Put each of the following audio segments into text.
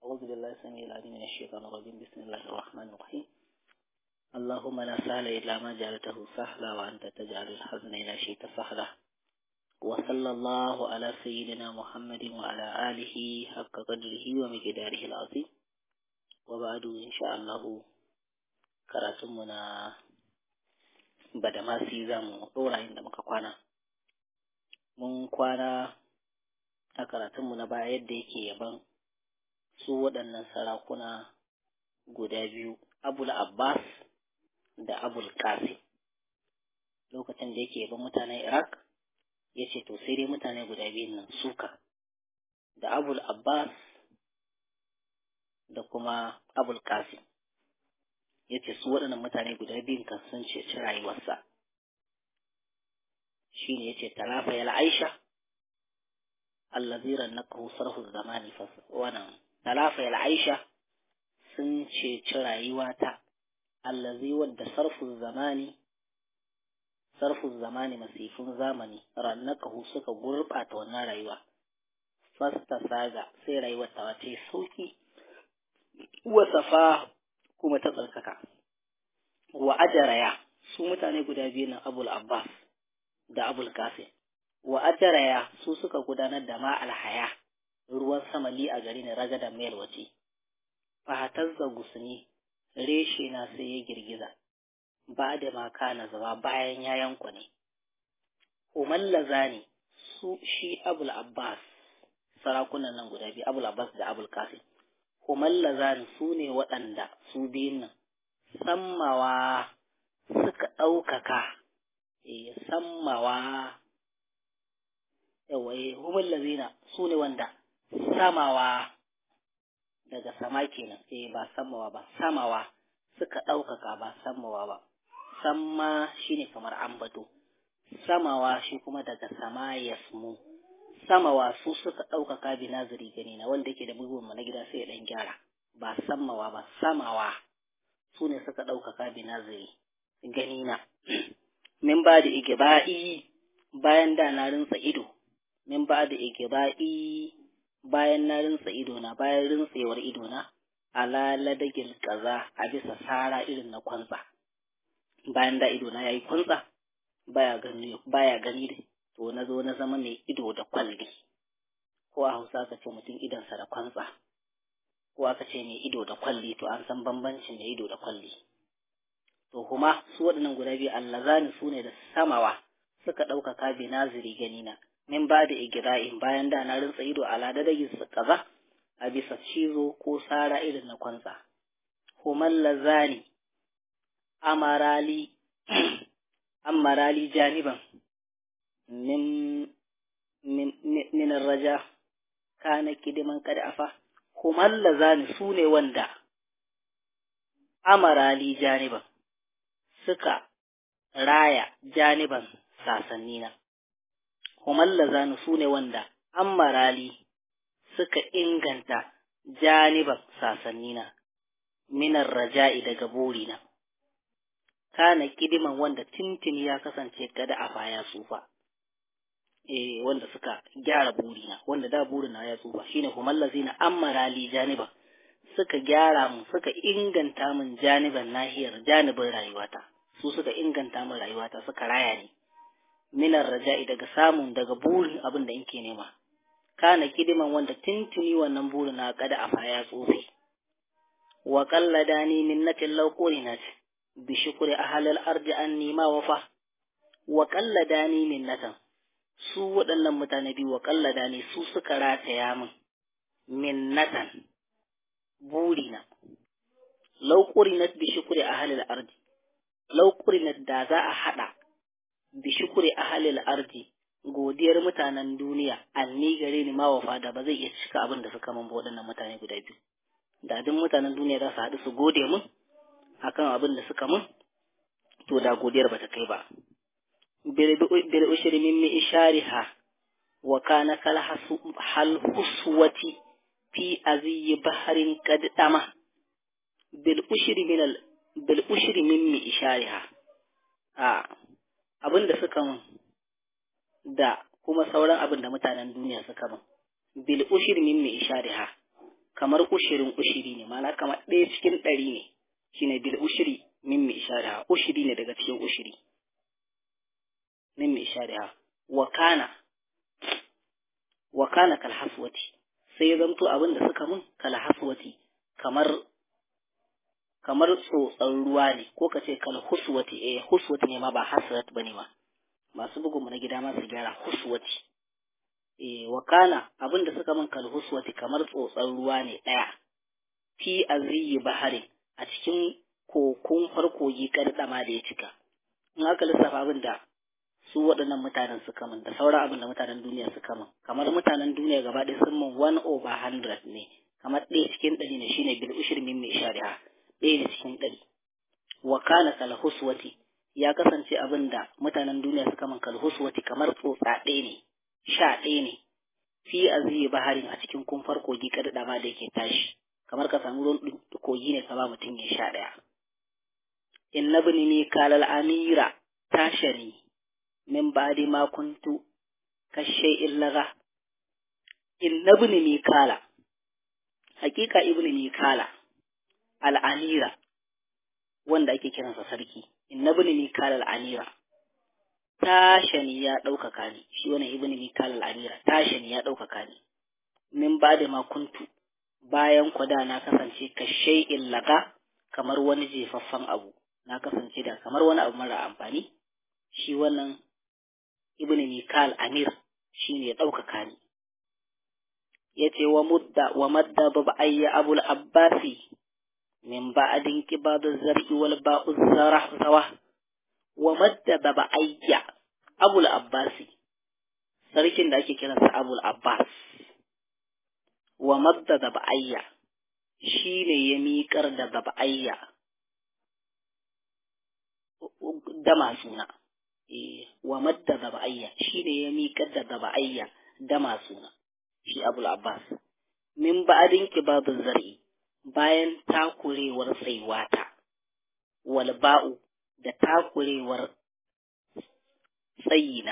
أعوذ بالله السميع العليم من الشيطان الرجيم بسم الله الرحمن الرحيم اللهم لا سهل إلا ما جعلته سهلا وأنت تجعل الحزن إلى شئت سهلا وصلى الله على سيدنا محمد وعلى آله حق قدره ومقداره العظيم وبعد إن شاء الله karatunmuna badamasi za mu ɗora inda muka kwana mun kwana a karatunmu na baya yadda yake yaban su waɗannan sarakuna guda biyu abul abbas da abul qasim lokacin da yake yaban mutanen iraq ya ce to sai dai mutane guda biyun nan suka da abul abbas da kuma abul qasim ya ce su waɗannan mutane guda biyun kan sun ceci rayuwarsa shi ne ya ce talafa ya la'aisha allaziran na sarfu zamani wannan talafa ya la'aisha sun ceci rayuwata allazi wadda sarfu zamani sarfu zamani masifin zamani rannakahu suka gurɓata wannan rayuwa fasta saga sai rayuwar ta wace sauki wasafa kuma ta tsarkaka wa ajaraya su mutane guda biyu nan abul abbas da abul kasim wa ajaraya su suka gudanar da ma alhaya ruwan sama li a gari ne ragadan mayar wace fahatar gusuni reshe na sai ya girgiza ba da maka na zama bayan ya yanku ne umallaza ne su shi abul abbas sarakunan nan guda biyu abul abbas da abul kasim kumallazan su ne waɗanda su biyun nan sammawa suka ɗaukaka e sammawa yawai humallazina su ne wanda samawa daga sama kenan e ba sammawa ba samawa suka ɗaukaka ba sammawa ba samma shine kamar ambato samawa shi kuma daga sama yasmu samawa su suka ɗaukaka bi nazari gani na wanda yake da bugun na gida sai ya ɗan gyara ba samawa ba samawa su ne suka ɗaukaka bi nazari gani na min ba da igiba'i bayan da na rinsa ido min ba da igiba'i bayan na rinsa ido na bayan rintsewar ido na ala ladagil kaza a bisa sara irin na kwanza bayan da ido na yayi kwanza baya gani baya gani da to na zo na zama mai ido da kwalli ko a hausa ka ce mutum idonsa da kwantsa ko aka ce mai ido da kwalli to an san bambancin mai ido da kwalli to kuma su waɗannan guda biyu allazani su ne da samawa suka ɗaukaka bi naziri gani na min ba da igira'in bayan da na rinsa ido a ladadagin su kaza a bisa cizo ko sara irin na kwantsa human lazani amarali amarali janiban min min min raja kana kidiman kada afa kuma lazani su ne wanda amarali janiban suka raya janiban sasannina kuma lazani su ne wanda amarali suka inganta janiban sasannina minar raja'i daga burina kana kidiman wanda tintini ya kasance kada a baya tsufa eh wanda suka gyara burina wanda da burina ya tsufa shine humallazina ammara li janiba suka gyara mun suka inganta min janiban nahiyar janibin rayuwata su suka inganta min rayuwata suka raya ni minar raja'i daga samun daga burin abin da nke nema kana kidiman wanda tintini wannan burina kada a baya tsufe wa qalladani minnatin law qurinat bi shukri ahlil ardi anni ma wafa wa qalladani minnatan su waɗannan mutane biyu wa ƙallada ne su suka rataya min minnatan burina lauƙurinat bi shukuri a halil ardi lauƙurinat da za a haɗa bi shukuri a halil ardi godiyar mutanen duniya anni gare ni mawafa da ba zai iya cika abin da suka min waɗannan mutane guda biyu da duk mutanen duniya za su haɗu su gode min akan abin da suka min to da godiyar ba ta kai ba بالأشر من إشارها وكان كالحسوة في أزي بحر قد تمه بالأشر من ال... بالأشر من إشارها آه. abin da suka min da kuma sauran abin da mutanen duniya suka min bil ushir min mi ishariha kamar ushirin ushiri ne mana kamar ɗaya cikin ɗari ne shine bil ushiri min mai ishariha ushiri ne daga cikin ushiri min mai ishariha wa kana wa kana kal haswati sai ya zamto abin da suka mun kal haswati kamar kamar tsotsan ruwa ne ko ka ce kal huswati eh huswati ne ma ba hasrat bane ma masu bugun mu na gida ma su gyara huswati eh wa kana abin da suka min kal huswati kamar tsotsan ruwa ne daya fi aziyi baharin a cikin kokun farkogi kardama da ya cika in aka lissafa abin da su waɗannan mutanen suka min da sauran abin da mutanen duniya suka min kamar mutanen duniya gaba ɗaya sun min one over hundred ne kamar ɗaya cikin ɗari ne shine bil ushir min mai shari'a ɗaya ne cikin ɗari wa kana kal huswati ya kasance abin da mutanen duniya suka min kal huswati kamar tsotsa ɗaya ne sha ɗaya ne fi aziyi baharin a cikin kumfar kogi kardama da yake tashi kamar ka samu ruwan kogi ne ka ba mutum ya sha ɗaya in na bini ni kalal amira tashari min ba'di ma kuntu kashe illaga in na bini ni kala hakika ibni ni kala al'amira wanda ake kiransa sarki in na bini ni kala al'amira tashani ya ɗaukaka ni shi wani ibni ni kala al'amira tashani ya ɗaukaka ni min ba'di ma kuntu bayan kwada na kasance kashe illaga kamar wani jefaffen abu na kasance da kamar wani abu mara amfani shi wannan ibn mikal amir shi ne ya ɗaukaka ni ya ce wa mudda wa madda ba ayya abul abbasi min ba'adin kibadu zar'i wal ba'u zarah zawa wa madda ba ayya abul abbasi sarkin da ake kiransa abul abbas wa madda da ba'ayya shi ne ya miƙar da baba'ayya dama suna wa madda da ba'ayya shi ne ya miƙar da baba'ayya dama suna shi abul abbas min ba'adin kibabin zar'i bayan takurewar tsaiwata wal ba'u da takurewar tsayina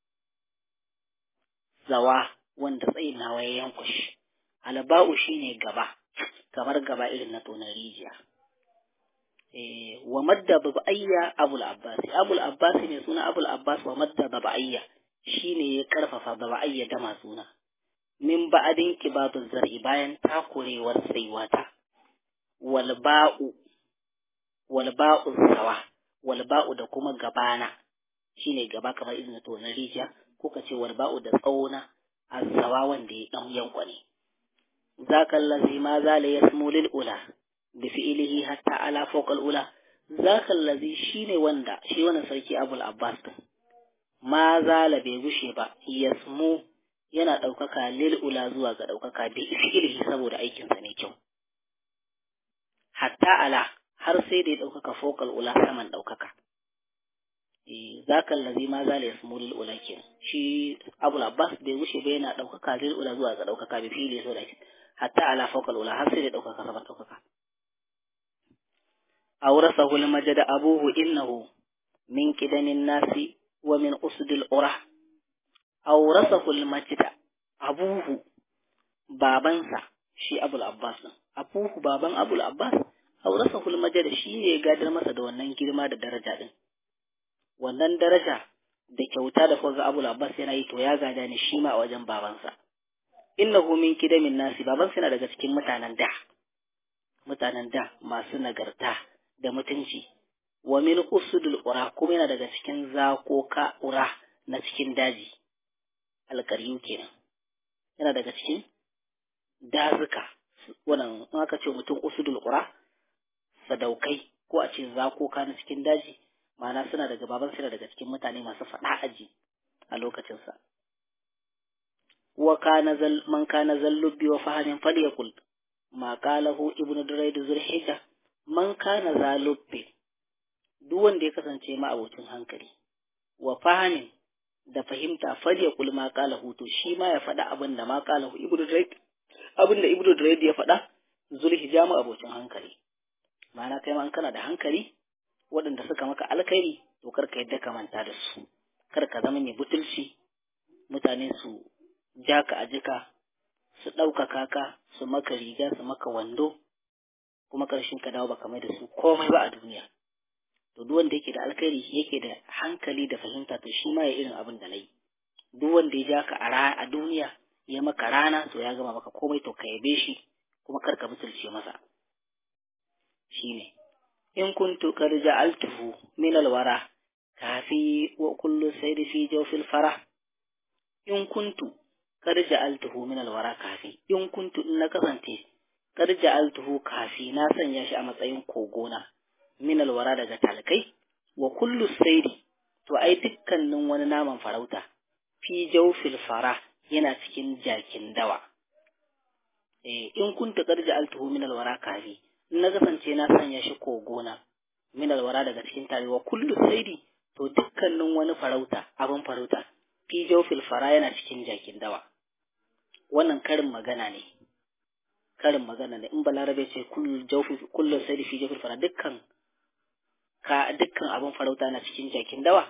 zawa wanda tsayinawa ya yankushi alba'u shine gaba kamar gaba irin na tonar rijiya eh wa madda babaiya abul abbas abul abbas ne suna abul abbas wa madda babaiya shine ya karfafa babaiya da ma suna min ba'adin kibabul zar'i bayan takurewar saiwata wal ba'u wal ba'u sawa wal ba'u da kuma gabana shine gaba kamar irin na tonar rijiya ko ka ce wal ba'u da tsawona azzawa wanda ya dan yankwane ذاك الذي ما زال يسمو للأولى بفعله حتى على فوق الأولى ذاك الذي شيني وندا شي wannan sarki Abul Abbas din ma zala bai gushe ba yasmu yana ɗaukaka lil ula zuwa ga ɗaukaka bi fi'ilihi saboda aikinsa ne kyau hatta ala har sai da ya ɗaukaka fokal ula saman ɗaukaka zaka allazi ma zala yasmu lil ula kenan shi Abul Abbas bai gushe ba yana ɗaukaka lil ula zuwa ga ɗaukaka bi fi'ilihi saboda hatta ala fawqa ula har sai da ɗaukaka saman ɗaukaka awrasahu al-majd abuhu innahu min qidamin nasi wa min usdil ura awrasahu al-majd abuhu babansa shi abul abbas din abuhu baban abul abbas awrasahu al-majd shi ne ya gadar masa da wannan girma da daraja din wannan daraja da kyauta da kuka abul abbas yana yi to ya gada ne shi ma a wajen babansa innahu min kidamin nasi baban yana daga cikin mutanen da mutanen da masu nagarta da mutunci wa min usudul ura kuma yana daga cikin zakoka ura na cikin daji alƙaryu kenan yana daga cikin dazuka wannan in aka ce mutum usudul ura sadaukai ko a ce zakoka na cikin daji ma'ana suna daga baban suna daga cikin mutane masu faɗa aji a lokacinsa وكان زل من كان زلبي وفهم فليقل ما قاله ابن دريد ذو الحجة من كان زلبي duk wanda ya kasance ma abocin hankali wa fahimin da fahimta falyakul ma qala hutu shi ma ya faɗa abin da ma qala ibnu drayd abin da ibnu drayd ya faɗa zulhijja ma abocin hankali ma'ana kai ma kana da hankali waɗanda suka maka alkhairi to kar ka yadda ka manta da su kar ka zama mai butulci mutane su ja ka a jika su ɗaukaka ka su maka riga su maka wando kuma ƙarshen ka dawo baka mai da su komai ba a duniya to duk wanda yake da alkhairi yake da hankali da fahimta to shi ma ya irin abin da nayi duk wanda ya ja ka a duniya ya maka rana to ya gama maka komai to ka yabe shi kuma kar ka butulce masa shine in kuntu qad ja'altuhu min alwara kafi wa kullu sayri fi jawfil farah in kuntu qad ja'altuhu min alwara kafi in kuntu in na kasance qad ja'altuhu kafi na sanya shi a matsayin kogona min alwara daga talkai wa kullu sayri to ai dukkanin wani naman farauta fi jawfil farah yana cikin jakin dawa eh in kuntu qad ja'altuhu min alwara kafi na kasance na sanya shi kogona min alwara daga cikin tarewa kullu saidi to dukkanin wani farauta abin farauta fi jawfil fara yana cikin jakin dawa wannan karin magana ne karin magana ne in balarabe ce kullu jawfi kullu saidi fi jawfil fara dukkan ka dukkan abin farauta na cikin jakin dawa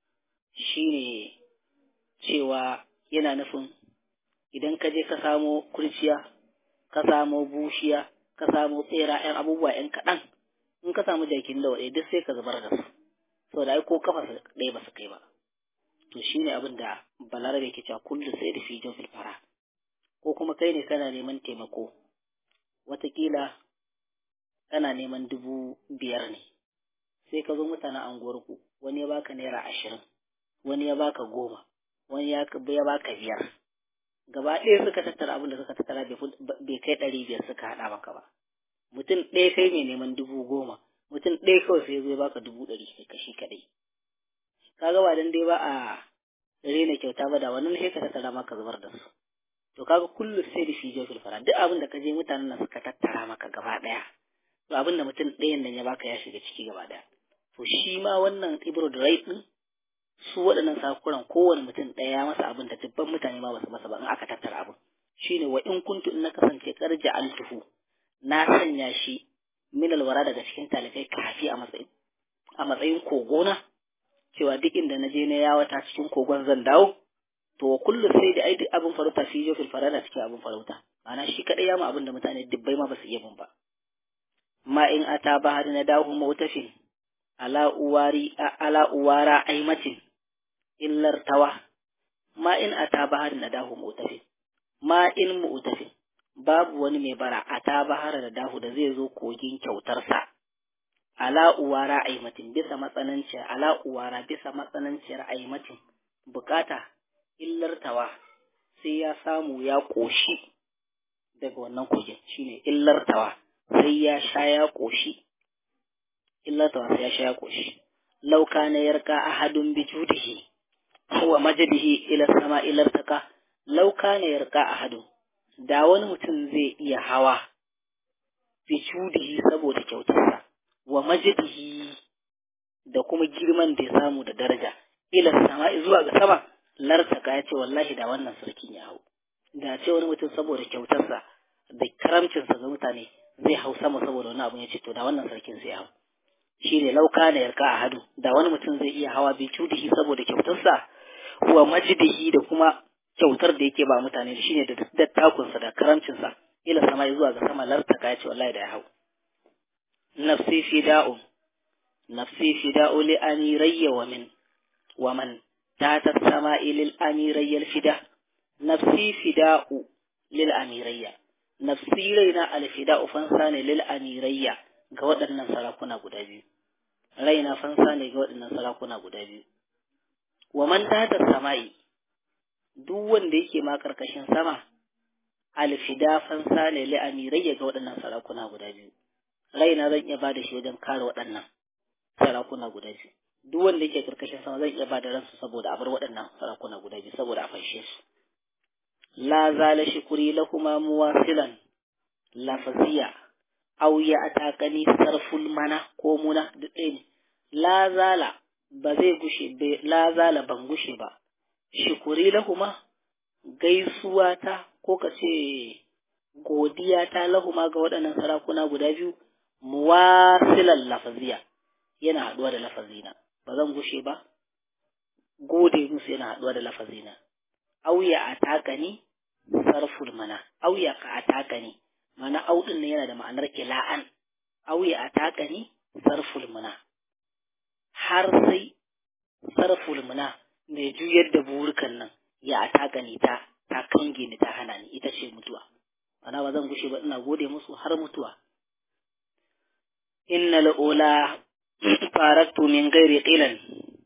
shine cewa yana nufin idan ka je ka samo kurciya ka samo bushiya ka samu tsera ‘yan abubuwa ‘yan kaɗan in ka samu jakin da waɗe duk sai ka zubar da su saboda ai ko kafa su ɗaya ba su kai ba to shi ne abin da balarabe ke cewa kullu sai da fi jofil fara ko kuma kai ne kana neman taimako watakila kana neman dubu biyar ne sai ka zo mutanen anguwarku wani ya baka naira ashirin wani ya baka goma wani ya baka biyar gaba ɗaya suka tattara abin da suka tattara bai kai ɗari biyar suka haɗa maka ba mutum ɗaya kai mai neman dubu goma mutum ɗaya kawai sai zai baka dubu ɗari kai kashi kaɗai kaga ba dan dai ba a rena kyauta ba da wannan sai ka tattara maka zubar da su to kaga kullu sai da fijo fil fara duk abin da ka je mutanen nan suka tattara maka gaba ɗaya to abin da mutum ɗayan nan ya baka ya shiga ciki gaba ɗaya to shi ma wannan ibro da rai ɗin su waɗannan sakuran kowane mutum ɗaya masa abin da dubban mutane ma basu masa ba in aka tattara abin shine wa in kuntu in na kasance karja altuhu na sanya shi min alwara daga cikin talibai kafi a matsayin a matsayin kogona cewa duk inda na je na yawata cikin kogon zan dawo to wa kullu sai da ai duk abin farauta fi jo fil farada cikin abin farauta ma'ana shi kadai ya ma abin da mutane dubbai ma basu iya mun ba ma in ata ba hadi na dawo mawtafin ala uwari ala uwara aimatin illar tawa ma in ata bahar na dahu mu'tafi ma in mu'tafi babu wani mai bara ata bahar da dahu da zai zo kogin kyautarsa ala uwara aimatin bisa matsananciyar ala uwara bisa matsananciyar aimatin bukata illar tawa sai ya samu ya koshi daga wannan kogin shine illar tawa sai ya sha ya koshi illar tawa sai ya sha ya koshi lauka na yarka ahadun bi judihi wa majadihi ila sama ilar taka lauka ne yarka a hadu da wani mutum zai iya hawa fi cudihi saboda kyautarsa wa majadihi da kuma girman da ya samu da daraja ila sama zuwa ga sama lartaka ya ce wallahi da wannan sarkin ya hau da ce wani mutum saboda kyautarsa da karamcinsa ga mutane zai hau sama saboda wani abu ya ce to da wannan sarkin zai hau shi ne lauka na yarka a hadu da wani mutum zai iya hawa bi cudihi saboda kyautarsa wa majidihi da kuma kyautar da yake ba mutane da shine da dattakunsa da karamcinsa ila sama zuwa ga sama lartaka ya ce wallahi da ya hau nafsi fida'u nafsi fida'u li amirayya wa min wa man tata sama'i lil amirayya al fida nafsi fida'u lil amirayya nafsi raina al fida'u fansa ne lil amirayya ga waɗannan sarakuna guda biyu raina fansa ne ga waɗannan sarakuna guda biyu wa man tata sama'i duk wanda yake ma karkashin sama alfida fansa ne li amirayya ga waɗannan sarakuna guda biyu raina zan iya bada shi wajen kare waɗannan sarakuna guda biyu duk wanda yake karkashin sama zan iya bada ransu saboda a bar waɗannan sarakuna guda biyu saboda a fanshe su la zala shukuri lahuma muwasilan lafaziya aw ya atakani sarful mana ko muna duk ɗaya ne la zala ba zai gushe la zala ban gushe ba shukuri lahuma gaisuwa ta ko ka ce godiya ta lahuma ga waɗannan sarakuna guda biyu muwasilan lafaziya yana haɗuwa da lafazina ba zan gushe ba gode musu yana haɗuwa da lafazina auya a taka ni sarful mana auya ka a taka ni audin ne yana da ma'anar ila'an auya a takani sarful muna har sai sarful muna mai juyar da burukan nan ya a takani ta ta kange ni ta hana ni ita ce mutuwa ana ba zan gushe ba ina gode musu har mutuwa inna la'ula faraktu min gairi qilan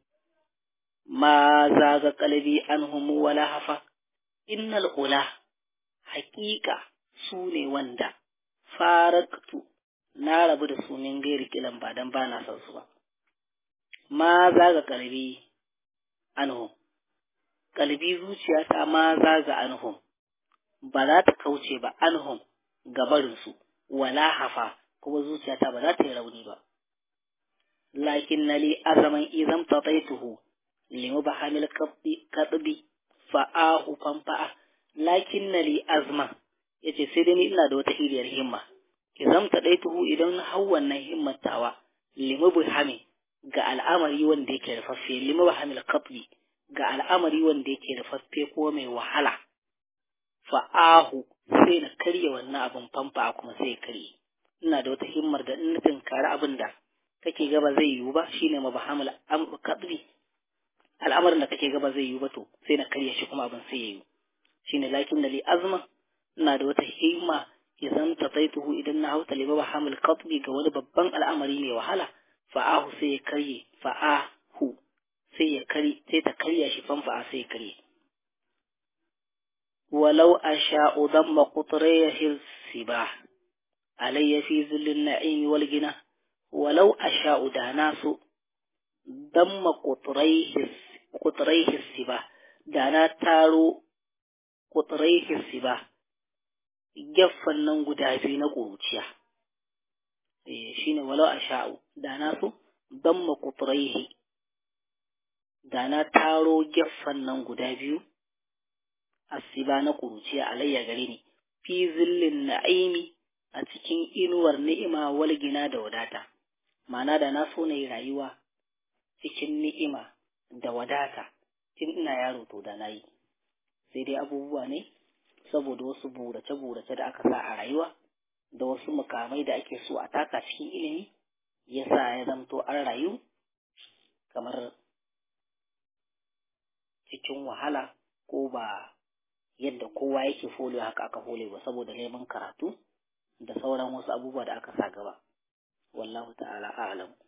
ma zaga qalbi anhum wala hafa innal ula haƙiƙa su ne wanda faraktu na rabu da su min gairi kilan ba dan ba na son su ba ma zaga qalbi anhum qalbi zuciyata ma zaga anhum ba za ta kauce ba anhum gabarinsu wala hafa kuma zuciyata ba za ta yi rauni ba lakin na li azaman izam tataituhu limu ba hamil kaɗubi fa'ahu fanfa'a lakin na li azman ya ce sai dai ni ina da wata iriyar himma izam tataituhu idan hau wannan himmatawa limu bi hami ga al'amari wanda yake rufaffe limu ba hamil kaɗubi ga al'amari wanda yake rufaffe ko mai wahala fa'ahu sai na karya wannan abin famfa kuma sai ya karye ina da wata himmar da in nufin kare abin da kake gaba zai yiwu ba shine mabahamul kadbi al'amarin da kake gaba zai yiwu ba to sai na karya shi kuma abin sai ya yiwu shine lakin da li azma ina da wata himma idan tataituhu idan na hauta li mabahamul kadbi ga wani babban al'amari mai wahala fa'ahu sai ya karye fa'ahu sai ya kari sai ta karya shi famfa sai ya karye ولو أشاء ضم قطريه السباح علي في ذل النعيم والجنة ولو أشاء داناس ضم قطريه قطريه السباح دانا تارو قطريه السباح gefen nan guda biyu na ƙuruciya shi ne walau a sha'u da na so don makuturaihi da na taro gefen nan guda biyu asiba na ƙuruciya alayya gare ni fi zillin na'imi a cikin inuwar ni'ima walgina da wadata ma'ana da na so na yi rayuwa cikin ni'ima da wadata tun ina yaro to da na yi sai dai abubuwa ne saboda wasu burace-burace da aka sa a rayuwa da wasu mukamai da ake so a taka cikin ilimi ya sa ya zamto an rayu kamar cikin wahala ko ba yadda kowa yake fole haka aka fole ba saboda neman karatu da sauran wasu abubuwa da aka sa gaba wallahu ta'ala a'lam